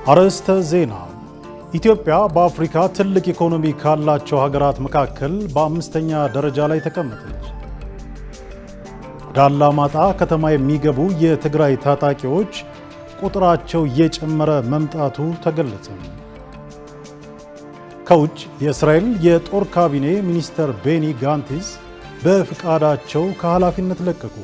አርዕስተ ዜና። ኢትዮጵያ በአፍሪካ ትልቅ ኢኮኖሚ ካላቸው ሀገራት መካከል በአምስተኛ ደረጃ ላይ ተቀመጠች። ወደ አላማጣ ከተማ የሚገቡ የትግራይ ታጣቂዎች ቁጥራቸው እየጨመረ መምጣቱ ተገለጸ። ከውጭ የእስራኤል የጦር ካቢኔ ሚኒስተር ቤኒ ጋንቲስ በፍቃዳቸው ከኃላፊነት ለቀቁ።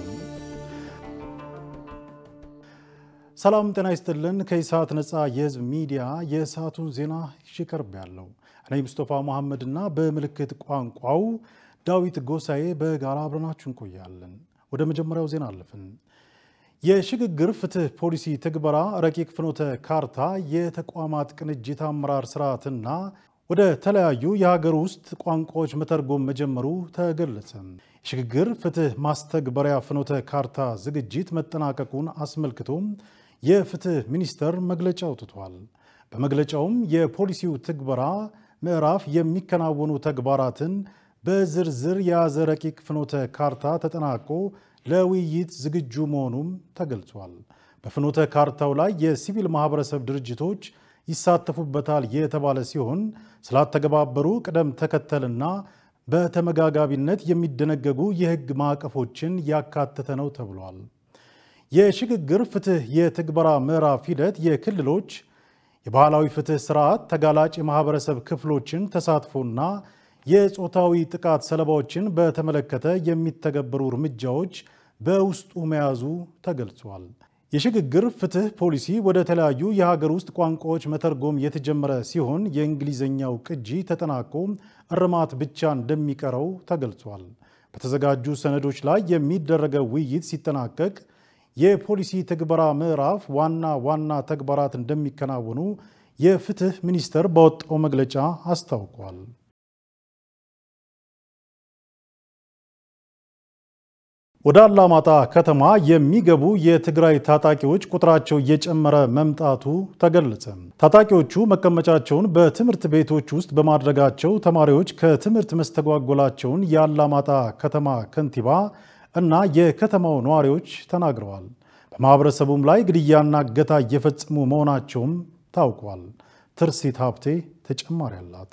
ሰላም ጤና ይስጥልን። ከኢሳት ነፃ የህዝብ ሚዲያ የሰዓቱን ዜና ይቀርብ ያለው እኔ ሙስጠፋ መሐመድ እና በምልክት ቋንቋው ዳዊት ጎሳኤ በጋራ አብረናችሁ እንቆያለን። ወደ መጀመሪያው ዜና አለፍን። የሽግግር ፍትህ ፖሊሲ ትግበራ ረቂቅ ፍኖተ ካርታ የተቋማት ቅንጅት አመራር ስርዓትና ወደ ተለያዩ የሀገር ውስጥ ቋንቋዎች መተርጎም መጀመሩ ተገለጸ። የሽግግር ፍትህ ማስተግበሪያ ፍኖተ ካርታ ዝግጅት መጠናቀቁን አስመልክቶም የፍትህ ሚኒስቴር መግለጫ አውጥቷል። በመግለጫውም የፖሊሲው ትግበራ ምዕራፍ የሚከናወኑ ተግባራትን በዝርዝር የያዘ ረቂቅ ፍኖተ ካርታ ተጠናቆ ለውይይት ዝግጁ መሆኑም ተገልጿል። በፍኖተ ካርታው ላይ የሲቪል ማህበረሰብ ድርጅቶች ይሳተፉበታል የተባለ ሲሆን ስላተገባበሩ ቅደም ተከተልና በተመጋጋቢነት የሚደነገጉ የህግ ማዕቀፎችን ያካተተ ነው ተብሏል። የሽግግር ፍትህ የትግበራ ምዕራፍ ሂደት የክልሎች የባህላዊ ፍትህ ስርዓት ተጋላጭ የማህበረሰብ ክፍሎችን ተሳትፎና የጾታዊ ጥቃት ሰለባዎችን በተመለከተ የሚተገበሩ እርምጃዎች በውስጡ መያዙ ተገልጿል። የሽግግር ፍትህ ፖሊሲ ወደ ተለያዩ የሀገር ውስጥ ቋንቋዎች መተርጎም የተጀመረ ሲሆን የእንግሊዝኛው ቅጂ ተጠናቆ እርማት ብቻ እንደሚቀረው ተገልጿል። በተዘጋጁ ሰነዶች ላይ የሚደረገው ውይይት ሲጠናቀቅ የፖሊሲ ትግበራ ምዕራፍ ዋና ዋና ተግባራት እንደሚከናወኑ የፍትህ ሚኒስቴር ባወጣው መግለጫ አስታውቋል። ወደ አላማጣ ከተማ የሚገቡ የትግራይ ታጣቂዎች ቁጥራቸው እየጨመረ መምጣቱ ተገለጸ። ታጣቂዎቹ መቀመጫቸውን በትምህርት ቤቶች ውስጥ በማድረጋቸው ተማሪዎች ከትምህርት መስተጓጎላቸውን የአላማጣ ከተማ ከንቲባ እና የከተማው ነዋሪዎች ተናግረዋል። በማህበረሰቡም ላይ ግድያና እገታ እየፈጸሙ መሆናቸውም ታውቋል። ትርሲት ሀብቴ ተጨማሪ አላት።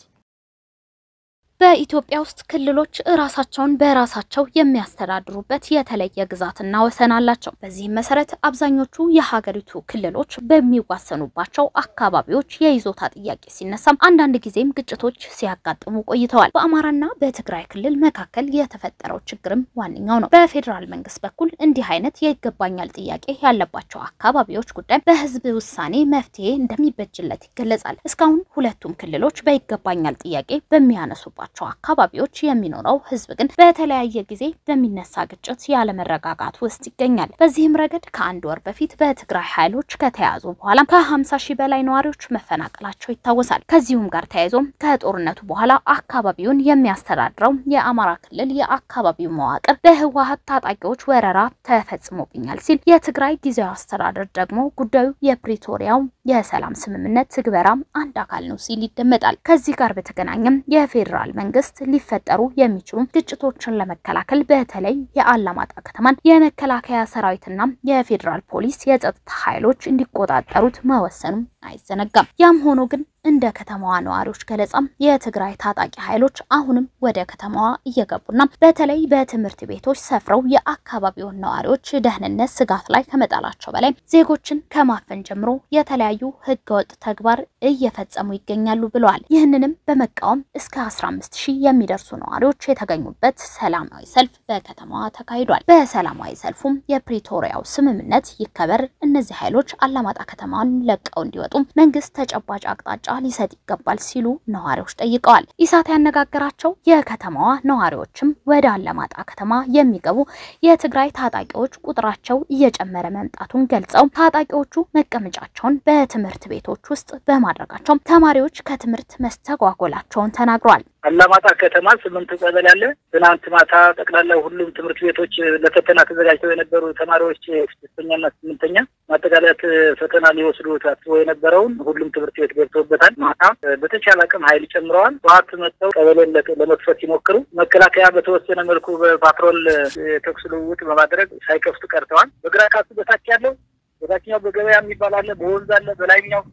በኢትዮጵያ ውስጥ ክልሎች ራሳቸውን በራሳቸው የሚያስተዳድሩበት የተለየ ግዛትና ወሰን አላቸው። በዚህም መሰረት አብዛኞቹ የሀገሪቱ ክልሎች በሚዋሰኑባቸው አካባቢዎች የይዞታ ጥያቄ ሲነሳም አንዳንድ ጊዜም ግጭቶች ሲያጋጥሙ ቆይተዋል። በአማራና በትግራይ ክልል መካከል የተፈጠረው ችግርም ዋነኛው ነው። በፌዴራል መንግስት በኩል እንዲህ አይነት የይገባኛል ጥያቄ ያለባቸው አካባቢዎች ጉዳይ በህዝብ ውሳኔ መፍትሄ እንደሚበጅለት ይገለጻል። እስካሁን ሁለቱም ክልሎች በይገባኛል ጥያቄ በሚያነሱባቸው ባቸው አካባቢዎች የሚኖረው ህዝብ ግን በተለያየ ጊዜ በሚነሳ ግጭት ያለመረጋጋት ውስጥ ይገኛል። በዚህም ረገድ ከአንድ ወር በፊት በትግራይ ኃይሎች ከተያዙ በኋላ ከ50 ሺህ በላይ ነዋሪዎች መፈናቀላቸው ይታወሳል። ከዚሁም ጋር ተያይዞ ከጦርነቱ በኋላ አካባቢውን የሚያስተዳድረው የአማራ ክልል የአካባቢው መዋቅር በህወሀት ታጣቂዎች ወረራ ተፈጽሞብኛል ሲል፣ የትግራይ ጊዜያዊ አስተዳደር ደግሞ ጉዳዩ የፕሪቶሪያው የሰላም ስምምነት ትግበራም አንድ አካል ነው ሲል ይደመጣል። ከዚህ ጋር በተገናኘም የፌዴራል መንግስት ሊፈጠሩ የሚችሉ ግጭቶችን ለመከላከል በተለይ የአላማጣ ከተማን የመከላከያ ሰራዊትና የፌዴራል ፖሊስ የጸጥታ ኃይሎች እንዲቆጣጠሩት መወሰኑም አይዘነጋም። ያም ሆኖ ግን እንደ ከተማዋ ነዋሪዎች ገለጻም የትግራይ ታጣቂ ኃይሎች አሁንም ወደ ከተማዋ እየገቡና በተለይ በትምህርት ቤቶች ሰፍረው የአካባቢውን ነዋሪዎች ደህንነት ስጋት ላይ ከመጣላቸው በላይ ዜጎችን ከማፈን ጀምሮ የተለያዩ ህገወጥ ተግባር እየፈጸሙ ይገኛሉ ብለዋል። ይህንንም በመቃወም እስከ 15 ሺህ የሚደርሱ ነዋሪዎች የተገኙበት ሰላማዊ ሰልፍ በከተማዋ ተካሂዷል። በሰላማዊ ሰልፉም የፕሪቶሪያው ስምምነት ይከበር፣ እነዚህ ኃይሎች አላማጣ ከተማን ለቀው እንዲወጡ መንግስት ተጨባጭ አቅጣጫ ሊሰጥ ይገባል ሲሉ ነዋሪዎች ጠይቀዋል። ኢሳት ያነጋገራቸው የከተማዋ ነዋሪዎችም ወደ አላማጣ ከተማ የሚገቡ የትግራይ ታጣቂዎች ቁጥራቸው እየጨመረ መምጣቱን ገልጸው ታጣቂዎቹ መቀመጫቸውን በትምህርት ቤቶች ውስጥ በማድረጋቸው ተማሪዎች ከትምህርት መስተጓጎላቸውን ተናግረዋል። አላማጣ ከተማ ስምንት ቀበሌ አለ። ትናንት ማታ ጠቅላላ ሁሉም ትምህርት ቤቶች ለፈተና ተዘጋጅተው የነበሩ ተማሪዎች ስድስተኛና ስምንተኛ ማጠቃለያ ፈተና ሊወስዱ ታስበው የነበረውን ሁሉም ትምህርት ቤት ገብተውበታል። ማታ በተቻለ አቅም ኃይል ጨምረዋል። ጠዋት መጥተው ቀበሌን ለመክፈት ሲሞክሩ መከላከያ በተወሰነ መልኩ በፓትሮል የተኩስ ልውውጥ በማድረግ ሳይከፍቱ ቀርተዋል። በግራ ካሱ በታች ያለው በታችኛው በገበያ የሚባል አለ፣ በወንዝ አለ፣ በላይኛው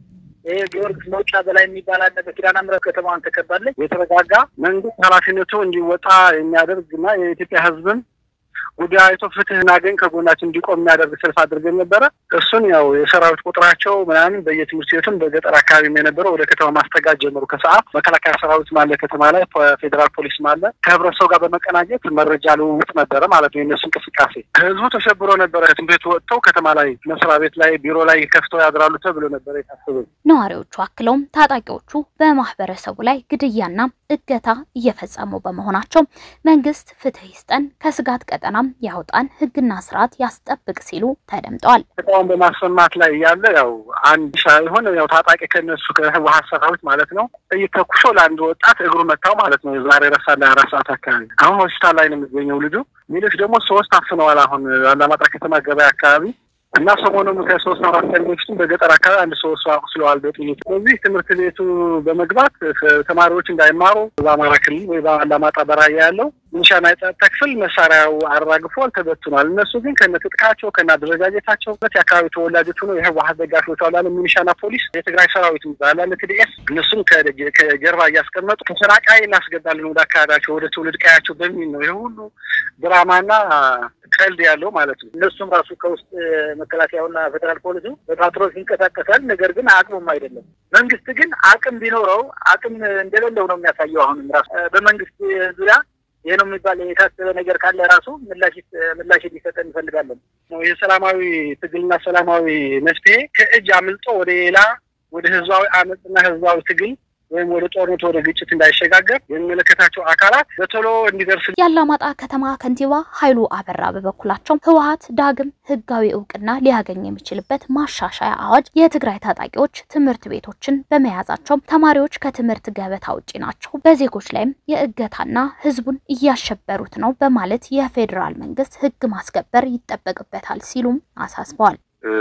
ይሄ ጊዮርጊስ መውጫ በላይ የሚባል አለ። በኪዳነ ምሕረት ከተማዋን ተከባለች። የተረጋጋ መንግስት ኃላፊነቱ እንዲወጣ የሚያደርግ እና የኢትዮጵያ ሕዝብን ጉዳይ አይቶ ፍትህ እናገኝ ከጎናችን እንዲቆም የሚያደርግ ሰልፍ አድርገን ነበረ። እሱን ያው የሰራዊት ቁጥራቸው ምናምን በየትምህርት ቤቱም በገጠር አካባቢም የነበረው ወደ ከተማ ማስጠጋት ጀመሩ። ከሰዓት መከላከያ ሰራዊት ማለ ከተማ ላይ ፌዴራል ፖሊስ ማለ ከህብረተሰቡ ጋር በመቀናጀት መረጃ ልውውጥ ነበረ ማለት ነው። የነሱ እንቅስቃሴ ህዝቡ ተሸብሮ ነበረ። ከትምህርት ቤቱ ወጥተው ከተማ ላይ መስሪያ ቤት ላይ ቢሮ ላይ ከፍተው ያድራሉ ተብሎ ነበረ የታሰበ። ነዋሪዎቹ አክለውም ታጣቂዎቹ በማህበረሰቡ ላይ ግድያና እገታ እየፈጸሙ በመሆናቸው መንግስት ፍትህ ይስጠን፣ ከስጋት ቀጠናም ያውጣን፣ ህግና ስርዓት ያስጠብቅ ሲሉ ተደምጠዋል። ተቃውሞ በማሰማት ላይ ያለ ያው አንድ ሳይሆን ያው ታጣቂ ከነሱ ከህወሀት ሰራዊት ማለት ነው ጥይት ተኩሶ ለአንድ ወጣት እግሩ መታው ማለት ነው። ዛሬ ረሳ ላይ አራት ሰዓት አካባቢ አሁን ሆስፒታል ላይ ነው የሚገኘው ልጁ። ሌሎች ደግሞ ሶስት አፍነዋል። አሁን አላማጣ ከተማ ገበያ አካባቢ እና ሰሞኑን ከሶስት አራት ቀን በፊትም በገጠር አካባቢ አንድ ሰው ሰው አቁስለዋል በጥይት። ስለዚህ ትምህርት ቤቱ በመግባት ተማሪዎች እንዳይማሩ በአማራ ክልል ወይ በአላማጣ በራያ ያለው ሚኒሻና የጸጥታ ክፍል መሳሪያው አራግፏል፣ ተበትኗል። እነሱ ግን ከነ ትጥቃቸው ከነ አደረጃጀታቸው የአካባቢ ተወላጆች ሆነው የህወሀት ደጋፊዎች አላለ ሚኒሻና ፖሊስ፣ የትግራይ ሰራዊት አላለ ትዲኤስ፣ እነሱም ከጀርባ እያስቀመጡ ተፈናቃይ እናስገባለን ወደ አካባቢያቸው ወደ ትውልድ ቀያቸው በሚል ነው ይህ ሁሉ ድራማና ቀልድ ያለው ማለት ነው። እነሱም ራሱ ከውስጥ መከላከያውና ፌዴራል ፖሊሱ በፓትሮል ይንቀሳቀሳል። ነገር ግን አቅሙም አይደለም። መንግስት ግን አቅም ቢኖረው አቅም እንደሌለው ነው የሚያሳየው። አሁንም ራሱ በመንግስት ዙሪያ ይህ ነው የሚባል የታሰበ ነገር ካለ ራሱ ምላሽ ምላሽ ሊሰጠን እንፈልጋለን። ይህ ሰላማዊ ትግልና ሰላማዊ መፍትሄ ከእጅ አምልጦ ወደ ሌላ ወደ ህዝባዊ አመፅና ህዝባዊ ትግል ወይም ወደ ጦርነት ወደ ግጭት እንዳይሸጋገር የሚመለከታቸው አካላት በቶሎ እንዲደርስ። የአላማጣ ከተማ ከንቲባ ኃይሉ አበራ በበኩላቸው ህወሀት ዳግም ህጋዊ እውቅና ሊያገኝ የሚችልበት ማሻሻያ አዋጅ የትግራይ ታጣቂዎች ትምህርት ቤቶችን በመያዛቸው ተማሪዎች ከትምህርት ገበታ ውጪ ናቸው፣ በዜጎች ላይም የእገታና ህዝቡን እያሸበሩት ነው በማለት የፌዴራል መንግስት ህግ ማስከበር ይጠበቅበታል ሲሉም አሳስበዋል።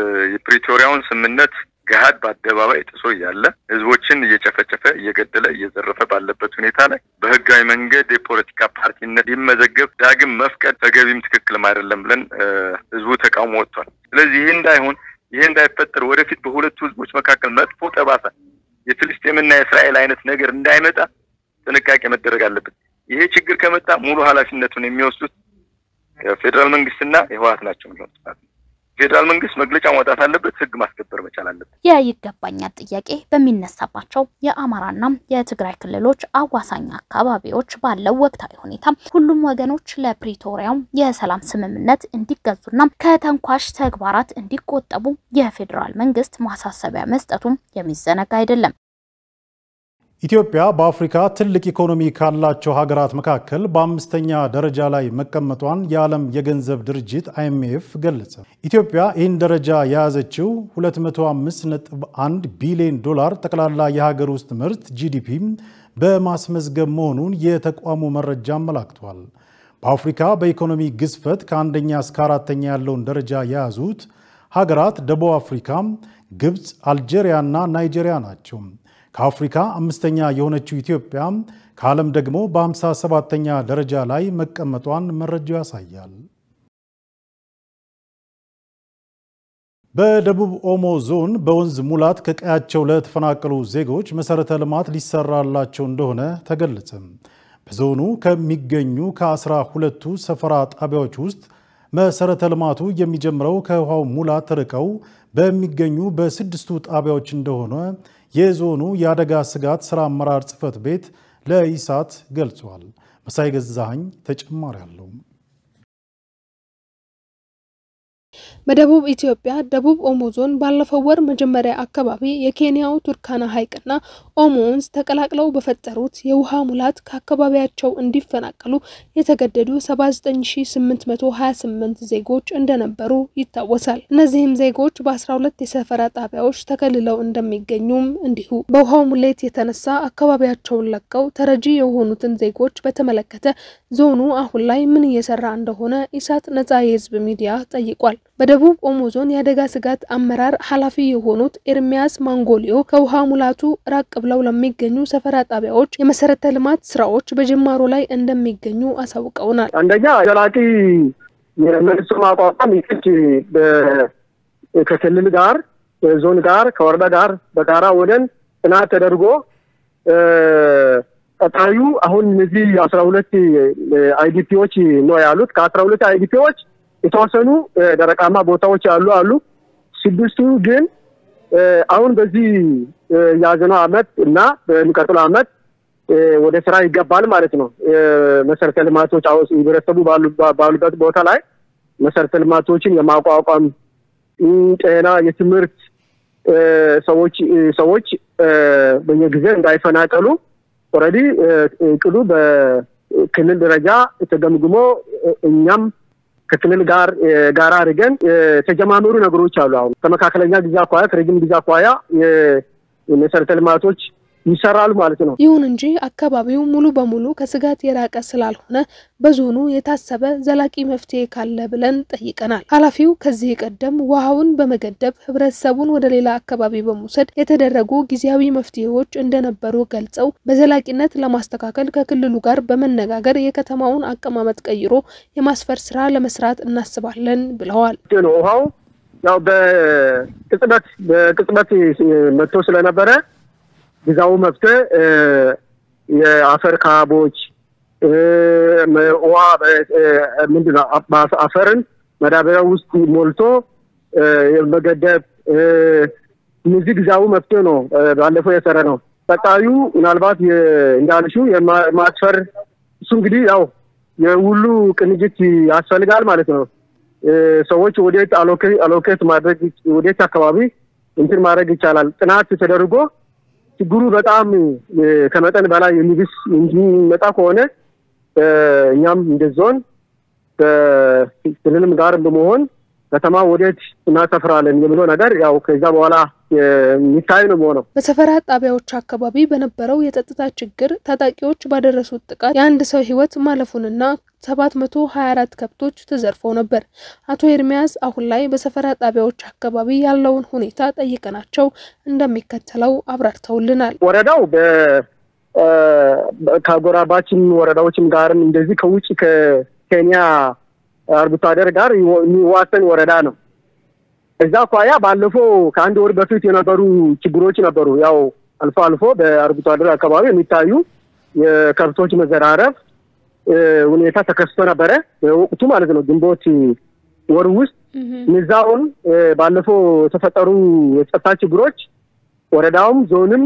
የፕሪቶሪያውን ስምምነት ገሀድ በአደባባይ ጥሶ እያለ ህዝቦችን እየጨፈጨፈ እየገደለ እየዘረፈ ባለበት ሁኔታ ላይ በህጋዊ መንገድ የፖለቲካ ፓርቲነት ሊመዘገብ ዳግም መፍቀድ ተገቢም ትክክልም አይደለም ብለን ህዝቡ ተቃውሞ ወጥቷል። ስለዚህ ይህ እንዳይሆን ይህ እንዳይፈጠር ወደፊት በሁለቱ ህዝቦች መካከል መጥፎ ጠባሳ የፍልስጤምና የእስራኤል አይነት ነገር እንዳይመጣ ጥንቃቄ መደረግ አለበት። ይሄ ችግር ከመጣ ሙሉ ኃላፊነቱን የሚወስዱት የፌዴራል መንግስትና የህወሀት ናቸው የሚሆኑት ማለት ነው። ፌዴራል መንግስት መግለጫ ማውጣት አለበት። ህግ ማስከበር መቻል አለበት። የይገባኛል ጥያቄ በሚነሳባቸው የአማራና የትግራይ ክልሎች አዋሳኝ አካባቢዎች ባለው ወቅታዊ ሁኔታ ሁሉም ወገኖች ለፕሪቶሪያው የሰላም ስምምነት እንዲገዙና ከተንኳሽ ተግባራት እንዲቆጠቡ የፌዴራል መንግስት ማሳሰቢያ መስጠቱም የሚዘነጋ አይደለም። ኢትዮጵያ በአፍሪካ ትልቅ ኢኮኖሚ ካላቸው ሀገራት መካከል በአምስተኛ ደረጃ ላይ መቀመጧን የዓለም የገንዘብ ድርጅት አይኤምኤፍ ገለጸ። ኢትዮጵያ ይህን ደረጃ የያዘችው 205.1 ቢሊዮን ዶላር ጠቅላላ የሀገር ውስጥ ምርት ጂዲፒ በማስመዝገብ መሆኑን የተቋሙ መረጃ አመላክቷል። በአፍሪካ በኢኮኖሚ ግዝፈት ከአንደኛ እስከ አራተኛ ያለውን ደረጃ የያዙት ሀገራት ደቡብ አፍሪካ፣ ግብፅ፣ አልጄሪያና ናይጄሪያ ናቸው። ከአፍሪካ አምስተኛ የሆነችው ኢትዮጵያ ከዓለም ደግሞ በ57ተኛ ደረጃ ላይ መቀመጧን መረጃው ያሳያል። በደቡብ ኦሞ ዞን በወንዝ ሙላት ከቀያቸው ለተፈናቀሉ ዜጎች መሰረተ ልማት ሊሰራላቸው እንደሆነ ተገለጸ። በዞኑ ከሚገኙ ከአስራ ሁለቱ ሰፈራ ጣቢያዎች ውስጥ መሰረተ ልማቱ የሚጀምረው ከውሃው ሙላት ርቀው በሚገኙ በስድስቱ ጣቢያዎች እንደሆነ የዞኑ የአደጋ ስጋት ስራ አመራር ጽሕፈት ቤት ለኢሳት ገልጿል። መሳይ ገዛኸኝ ተጨማሪ አለው። በደቡብ ኢትዮጵያ ደቡብ ኦሞ ዞን ባለፈው ወር መጀመሪያ አካባቢ የኬንያው ቱርካና ሐይቅና ኦሞ ወንዝ ተቀላቅለው በፈጠሩት የውሃ ሙላት ከአካባቢያቸው እንዲፈናቀሉ የተገደዱ 79828 ዜጎች እንደነበሩ ይታወሳል። እነዚህም ዜጎች በ12 የሰፈራ ጣቢያዎች ተከልለው እንደሚገኙም እንዲሁ በውሃው ሙሌት የተነሳ አካባቢያቸውን ለቀው ተረጂ የሆኑትን ዜጎች በተመለከተ ዞኑ አሁን ላይ ምን እየሰራ እንደሆነ ኢሳት ነጻ የህዝብ ሚዲያ ጠይቋል። በደቡብ ኦሞ ዞን የአደጋ ስጋት አመራር ኃላፊ የሆኑት ኤርሚያስ ማንጎሊዮ ከውሃ ሙላቱ ራቅ ብለው ለሚገኙ ሰፈራ ጣቢያዎች የመሰረተ ልማት ስራዎች በጅማሮ ላይ እንደሚገኙ አሳውቀውናል። አንደኛ ዘላቂ የመልሶ ማቋቋም ይቅድ ከክልል ጋር ዞን ጋር ከወረዳ ጋር በጋራ ወደን ጥናት ተደርጎ ቀጣዩ አሁን እነዚህ አስራ ሁለት አይዲፒዎች ነው ያሉት። ከአስራ ሁለት አይዲፒዎች የተወሰኑ ደረቃማ ቦታዎች ያሉ አሉ። ስድስቱ ግን አሁን በዚህ የያዝነው አመት እና በሚቀጥለው አመት ወደ ስራ ይገባል ማለት ነው። መሰረተ ልማቶች ህብረተሰቡ ባሉበት ቦታ ላይ መሰረተ ልማቶችን የማቋቋም ጤና፣ የትምህርት ሰዎች ሰዎች በየጊዜ እንዳይፈናቀሉ ኦልሬዲ እቅዱ በክልል ደረጃ ተገምግሞ እኛም ከክልል ጋር ጋራ አድርገን የተጀማመሩ ነገሮች አሉ። አሁን ከመካከለኛ ጊዜ አኳያ ከረጅም ጊዜ አኳያ የመሰረተ ልማቶች ይሰራሉ ማለት ነው። ይሁን እንጂ አካባቢው ሙሉ በሙሉ ከስጋት የራቀ ስላልሆነ በዞኑ የታሰበ ዘላቂ መፍትሄ ካለ ብለን ጠይቀናል። ኃላፊው ከዚህ ቀደም ውሃውን በመገደብ ህብረተሰቡን ወደ ሌላ አካባቢ በመውሰድ የተደረጉ ጊዜያዊ መፍትሄዎች እንደነበሩ ገልጸው በዘላቂነት ለማስተካከል ከክልሉ ጋር በመነጋገር የከተማውን አቀማመጥ ቀይሮ የማስፈር ስራ ለመስራት እናስባለን ብለዋል። ውሃው ያው በቅጽበት በቅጽበት መጥቶ ስለነበረ ጊዜያዊ መፍትሄ የአፈር ካቦች ውሃ ምንድን ነው አፈርን መዳበሪያ ውስጥ ሞልቶ መገደብ እነዚህ ጊዜያዊ መፍትሄ ነው ባለፈው የሰረ ነው። ቀጣዩ ምናልባት እንዳልሽው የማስፈር እሱ እንግዲህ ያው የሁሉ ቅንጅት ያስፈልጋል ማለት ነው። ሰዎች ወዴት አሎኬት ማድረግ ወዴት አካባቢ እንትን ማድረግ ይቻላል ጥናት ተደርጎ ችግሩ በጣም ከመጠን በላይ የሚብስ የሚመጣ ከሆነ እኛም እንደ ዞን ከክልልም ጋር በመሆን ከተማ ወዴት እናሰፍራለን የሚለው ነገር ያው ከዛ በኋላ የሚታይ ነው የሚሆነው። በሰፈራ ጣቢያዎች አካባቢ በነበረው የጸጥታ ችግር ታጣቂዎች ባደረሱት ጥቃት የአንድ ሰው ሕይወት ማለፉንና ሰባት መቶ ሀያ አራት ከብቶች ተዘርፈው ነበር። አቶ ኤርሚያስ አሁን ላይ በሰፈራ ጣቢያዎች አካባቢ ያለውን ሁኔታ ጠይቀናቸው እንደሚከተለው አብራርተውልናል። ወረዳው ከጎራባችን ወረዳዎችም ጋርም እንደዚህ ከውጭ ከኬንያ አርብቶ አደር ጋር የሚዋሰን ወረዳ ነው። እዛ አኳያ ባለፈው ከአንድ ወር በፊት የነበሩ ችግሮች ነበሩ። ያው አልፎ አልፎ በአርብቶ አደር አካባቢ የሚታዩ የከብቶች መዘራረፍ ሁኔታ ተከስቶ ነበረ ወቅቱ ማለት ነው። ግንቦት ወር ውስጥ እነዛውን ባለፈው የተፈጠሩ የጸጥታ ችግሮች ወረዳውም ዞንም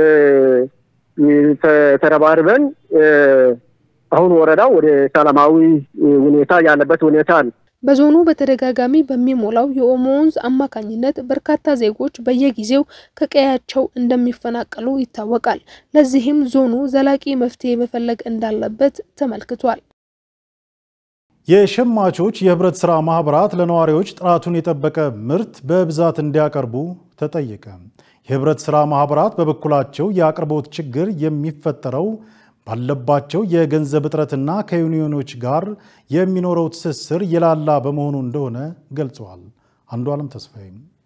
ተረባርበን አሁን ወረዳው ወደ ሰላማዊ ሁኔታ ያለበት ሁኔታ ነው። በዞኑ በተደጋጋሚ በሚሞላው የኦሞ ወንዝ አማካኝነት በርካታ ዜጎች በየጊዜው ከቀያቸው እንደሚፈናቀሉ ይታወቃል። ለዚህም ዞኑ ዘላቂ መፍትሄ መፈለግ እንዳለበት ተመልክቷል። የሸማቾች የህብረት ስራ ማህበራት ለነዋሪዎች ጥራቱን የጠበቀ ምርት በብዛት እንዲያቀርቡ ተጠየቀ። የህብረት ስራ ማህበራት በበኩላቸው የአቅርቦት ችግር የሚፈጠረው ባለባቸው የገንዘብ እጥረትና ከዩኒዮኖች ጋር የሚኖረው ትስስር የላላ በመሆኑ እንደሆነ ገልጸዋል። አንዱ ዓለም ተስፋዬ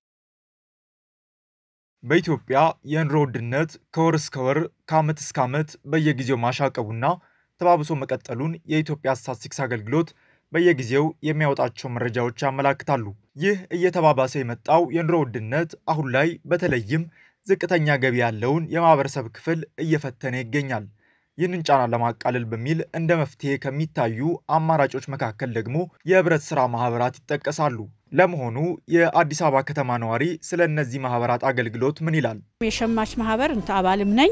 በኢትዮጵያ የኑሮ ውድነት ከወር እስከ ወር ከዓመት እስከ ዓመት በየጊዜው ማሻቀቡና ተባብሶ መቀጠሉን የኢትዮጵያ ስታትስቲክስ አገልግሎት በየጊዜው የሚያወጣቸው መረጃዎች ያመላክታሉ። ይህ እየተባባሰ የመጣው የኑሮ ውድነት አሁን ላይ በተለይም ዝቅተኛ ገቢ ያለውን የማህበረሰብ ክፍል እየፈተነ ይገኛል። ይህንን ጫና ለማቃለል በሚል እንደ መፍትሄ ከሚታዩ አማራጮች መካከል ደግሞ የህብረት ስራ ማህበራት ይጠቀሳሉ። ለመሆኑ የአዲስ አበባ ከተማ ነዋሪ ስለ እነዚህ ማህበራት አገልግሎት ምን ይላል? የሸማች ማህበር እንተ አባልም ነኝ።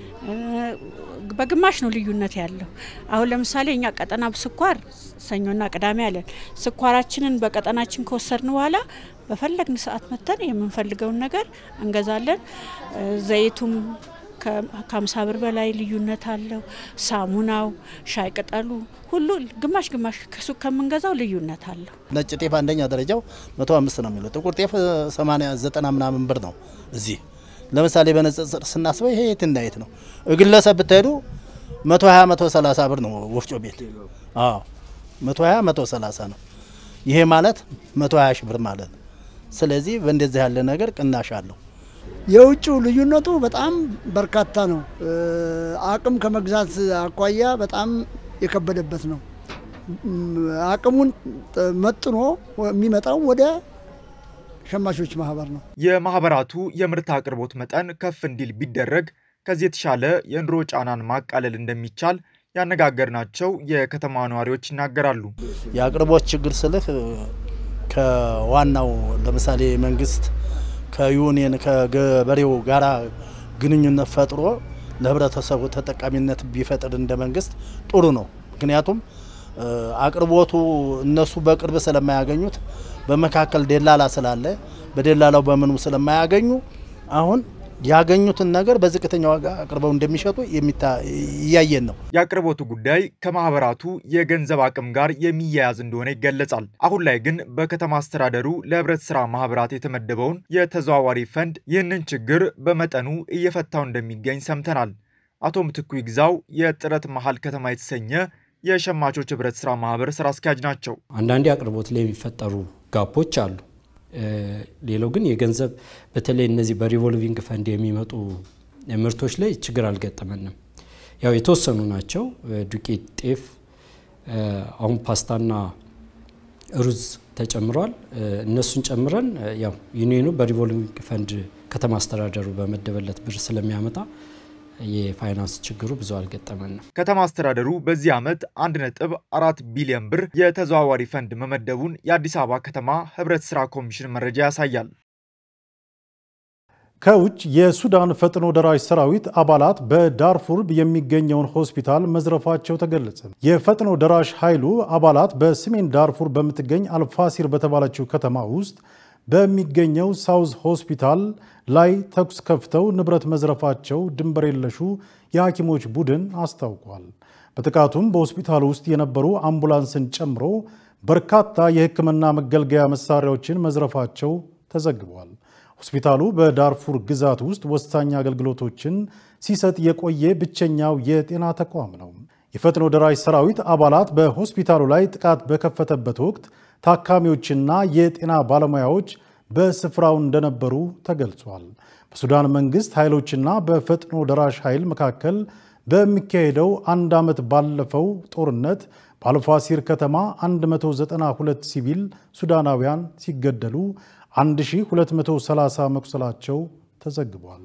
በግማሽ ነው ልዩነት ያለው። አሁን ለምሳሌ እኛ ቀጠና ስኳር ሰኞና ቅዳሜ አለን። ስኳራችንን በቀጠናችን ከወሰድን በኋላ በፈለግን ሰዓት መተን የምንፈልገውን ነገር እንገዛለን። ዘይቱም ከሀምሳ ብር በላይ ልዩነት አለው። ሳሙናው፣ ሻይ ቅጠሉ ሁሉ ግማሽ ግማሽ ከሱቅ ከምንገዛው ልዩነት አለው። ነጭ ጤፍ አንደኛ ደረጃው መቶ አምስት ነው የሚለው ጥቁር ጤፍ ሰማንያ ዘጠና ምናምን ብር ነው። እዚህ ለምሳሌ በንጽጽር ስናስበው ይሄ የት እና የት ነው? ግለሰብ ብትሄዱ መቶ ሀያ መቶ ሰላሳ ብር ነው ወፍጮ ቤት። አዎ መቶ ሀያ መቶ ሰላሳ ነው። ይሄ ማለት መቶ ሀያ ሺህ ብር ማለት ነው። ስለዚህ በእንደዚህ ያለ ነገር ቅናሽ አለው። የውጭው ልዩነቱ በጣም በርካታ ነው። አቅም ከመግዛት አኳያ በጣም የከበደበት ነው። አቅሙን መጥኖ የሚመጣው ወደ ሸማቾች ማህበር ነው። የማህበራቱ የምርት አቅርቦት መጠን ከፍ እንዲል ቢደረግ ከዚህ የተሻለ የኑሮ ጫናን ማቃለል እንደሚቻል ያነጋገርናቸው የከተማ ነዋሪዎች ይናገራሉ። የአቅርቦት ችግር ስልህ ከዋናው ለምሳሌ መንግስት ከዩኒየን ከገበሬው ጋራ ግንኙነት ፈጥሮ ለህብረተሰቡ ተጠቃሚነት ቢፈጥር እንደ መንግስት ጥሩ ነው። ምክንያቱም አቅርቦቱ እነሱ በቅርብ ስለማያገኙት በመካከል ደላላ ስላለ በደላላው በምኑ ስለማያገኙ አሁን ያገኙትን ነገር በዝቅተኛ ዋጋ አቅርበው እንደሚሸጡ እያየን ነው። የአቅርቦቱ ጉዳይ ከማህበራቱ የገንዘብ አቅም ጋር የሚያያዝ እንደሆነ ይገለጻል። አሁን ላይ ግን በከተማ አስተዳደሩ ለህብረት ስራ ማህበራት የተመደበውን የተዘዋዋሪ ፈንድ ይህንን ችግር በመጠኑ እየፈታው እንደሚገኝ ሰምተናል። አቶ ምትኩ ይግዛው የጥረት መሀል ከተማ የተሰኘ የሸማቾች ህብረት ስራ ማህበር ስራ አስኪያጅ ናቸው። አንዳንዴ አቅርቦት ላይ የሚፈጠሩ ጋፖች አሉ። ሌላው ግን የገንዘብ በተለይ እነዚህ በሪቮልቪንግ ፈንድ የሚመጡ ምርቶች ላይ ችግር አልገጠመንም። ያው የተወሰኑ ናቸው። ዱቄት፣ ጤፍ፣ አሁን ፓስታና ሩዝ ተጨምሯል። እነሱን ጨምረን ያው ዩኒየኑ በሪቮልቪንግ ፈንድ ከተማ አስተዳደሩ በመደበለት ብር ስለሚያመጣ የፋይናንስ ችግሩ ብዙ አልገጠመንም። ከተማ አስተዳደሩ በዚህ ዓመት አንድ ነጥብ አራት ቢሊዮን ብር የተዘዋዋሪ ፈንድ መመደቡን የአዲስ አበባ ከተማ ህብረት ስራ ኮሚሽን መረጃ ያሳያል። ከውጭ የሱዳን ፈጥኖ ደራሽ ሰራዊት አባላት በዳርፉር የሚገኘውን ሆስፒታል መዝረፋቸው ተገለጸ። የፈጥኖ ደራሽ ኃይሉ አባላት በሰሜን ዳርፉር በምትገኝ አልፋሲር በተባለችው ከተማ ውስጥ በሚገኘው ሳውዝ ሆስፒታል ላይ ተኩስ ከፍተው ንብረት መዝረፋቸው ድንበር የለሹ የሐኪሞች ቡድን አስታውቋል። በጥቃቱም በሆስፒታሉ ውስጥ የነበሩ አምቡላንስን ጨምሮ በርካታ የሕክምና መገልገያ መሳሪያዎችን መዝረፋቸው ተዘግቧል። ሆስፒታሉ በዳርፉር ግዛት ውስጥ ወሳኝ አገልግሎቶችን ሲሰጥ የቆየ ብቸኛው የጤና ተቋም ነው። የፈጥኖ ደራሽ ሰራዊት አባላት በሆስፒታሉ ላይ ጥቃት በከፈተበት ወቅት ታካሚዎችና የጤና ባለሙያዎች በስፍራው እንደነበሩ ተገልጿል። በሱዳን መንግስት ኃይሎችና በፈጥኖ ደራሽ ኃይል መካከል በሚካሄደው አንድ ዓመት ባለፈው ጦርነት በአልፋሲር ከተማ 192 ሲቪል ሱዳናውያን ሲገደሉ 1230 መቁሰላቸው ተዘግቧል።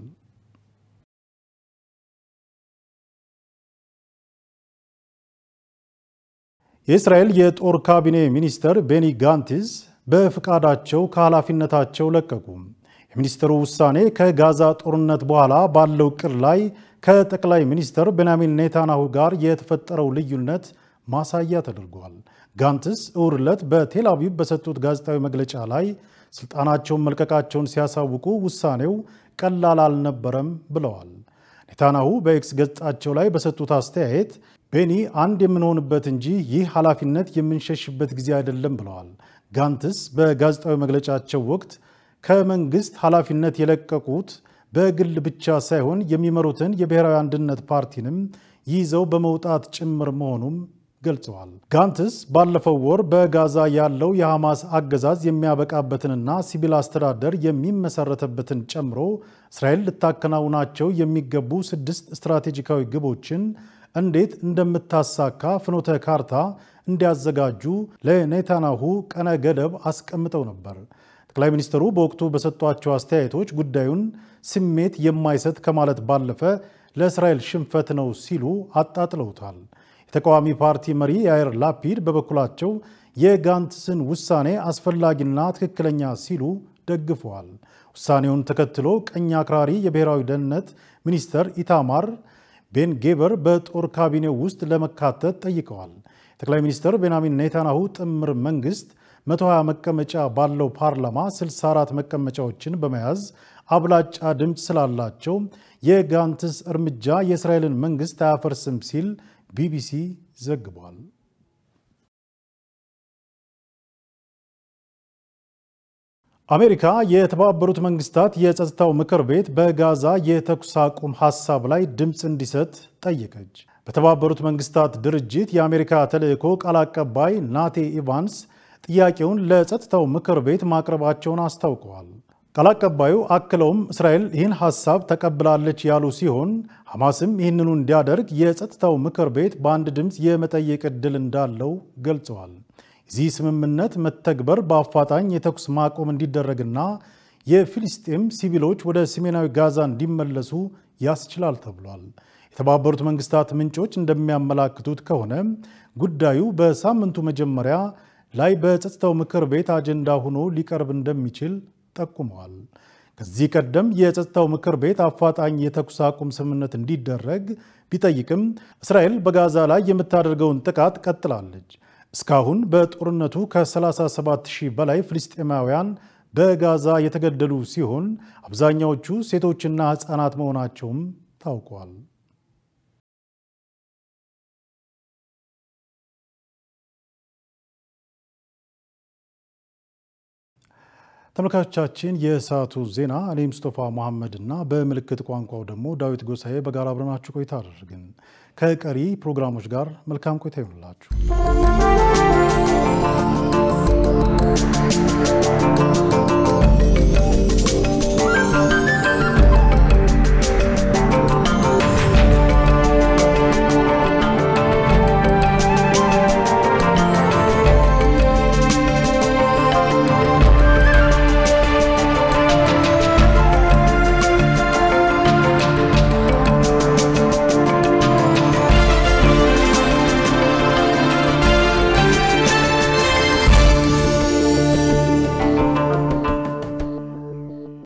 የእስራኤል የጦር ካቢኔ ሚኒስትር ቤኒ ጋንቲዝ በፍቃዳቸው ከኃላፊነታቸው ለቀቁ። የሚኒስትሩ ውሳኔ ከጋዛ ጦርነት በኋላ ባለው ቅር ላይ ከጠቅላይ ሚኒስትር ቤንያሚን ኔታንያሁ ጋር የተፈጠረው ልዩነት ማሳያ ተደርጓል። ጋንትስ እሁድ ዕለት በቴል አቪቭ በሰጡት ጋዜጣዊ መግለጫ ላይ ስልጣናቸውን መልቀቃቸውን ሲያሳውቁ ውሳኔው ቀላል አልነበረም ብለዋል። ኔታንያሁ በኤክስ ገጻቸው ላይ በሰጡት አስተያየት ቤኒ አንድ የምንሆንበት እንጂ ይህ ኃላፊነት የምንሸሽበት ጊዜ አይደለም ብለዋል። ጋንትስ በጋዜጣዊ መግለጫቸው ወቅት ከመንግስት ኃላፊነት የለቀቁት በግል ብቻ ሳይሆን የሚመሩትን የብሔራዊ አንድነት ፓርቲንም ይዘው በመውጣት ጭምር መሆኑም ገልጸዋል። ጋንትስ ባለፈው ወር በጋዛ ያለው የሐማስ አገዛዝ የሚያበቃበትንና ሲቪል አስተዳደር የሚመሰረተበትን ጨምሮ እስራኤል ልታከናውናቸው የሚገቡ ስድስት ስትራቴጂካዊ ግቦችን እንዴት እንደምታሳካ ፍኖተ ካርታ እንዲያዘጋጁ ለኔታንያሁ ቀነ ገደብ አስቀምጠው ነበር። ጠቅላይ ሚኒስትሩ በወቅቱ በሰጧቸው አስተያየቶች ጉዳዩን ስሜት የማይሰጥ ከማለት ባለፈ ለእስራኤል ሽንፈት ነው ሲሉ አጣጥለውታል። የተቃዋሚ ፓርቲ መሪ ያይር ላፒድ በበኩላቸው የጋንትስን ውሳኔ አስፈላጊና ትክክለኛ ሲሉ ደግፈዋል። ውሳኔውን ተከትሎ ቀኝ አክራሪ የብሔራዊ ደህንነት ሚኒስተር ኢታማር ቤን ጌበር በጦር ካቢኔው ውስጥ ለመካተት ጠይቀዋል። ጠቅላይ ሚኒስትር ቤንያሚን ኔታንያሁ ጥምር መንግስት 120 መቀመጫ ባለው ፓርላማ 64 መቀመጫዎችን በመያዝ አብላጫ ድምፅ ስላላቸው የጋንትስ እርምጃ የእስራኤልን መንግስት አያፈርስም ሲል ቢቢሲ ዘግቧል። አሜሪካ የተባበሩት መንግስታት የጸጥታው ምክር ቤት በጋዛ የተኩስ አቁም ሐሳብ ላይ ድምፅ እንዲሰጥ ጠየቀች። በተባበሩት መንግስታት ድርጅት የአሜሪካ ተልዕኮ ቃል አቀባይ ናቴ ኢቫንስ ጥያቄውን ለጸጥታው ምክር ቤት ማቅረባቸውን አስታውቀዋል። ቃል አቀባዩ አክለውም እስራኤል ይህን ሐሳብ ተቀብላለች ያሉ ሲሆን ሐማስም ይህንኑ እንዲያደርግ የጸጥታው ምክር ቤት በአንድ ድምፅ የመጠየቅ ዕድል እንዳለው ገልጸዋል። የዚህ ስምምነት መተግበር በአፋጣኝ የተኩስ ማቆም እንዲደረግና የፊልስጤም ሲቪሎች ወደ ሰሜናዊ ጋዛ እንዲመለሱ ያስችላል ተብሏል። የተባበሩት መንግስታት ምንጮች እንደሚያመላክቱት ከሆነ ጉዳዩ በሳምንቱ መጀመሪያ ላይ በጸጥታው ምክር ቤት አጀንዳ ሆኖ ሊቀርብ እንደሚችል ጠቁመዋል። ከዚህ ቀደም የጸጥታው ምክር ቤት አፋጣኝ የተኩስ አቁም ስምምነት እንዲደረግ ቢጠይቅም እስራኤል በጋዛ ላይ የምታደርገውን ጥቃት ቀጥላለች። እስካሁን በጦርነቱ ከ37 ሺህ በላይ ፍልስጤማውያን በጋዛ የተገደሉ ሲሆን አብዛኛዎቹ ሴቶችና ሕፃናት መሆናቸውም ታውቋል። ተመልካቾቻችን የሰዓቱ ዜና እኔ ሙስጠፋ መሐመድ እና በምልክት ቋንቋው ደግሞ ዳዊት ጎሳኤ በጋራ አብረናችሁ ቆይታ አደረግን። ከቀሪ ፕሮግራሞች ጋር መልካም ቆይታ ይሆንላችሁ።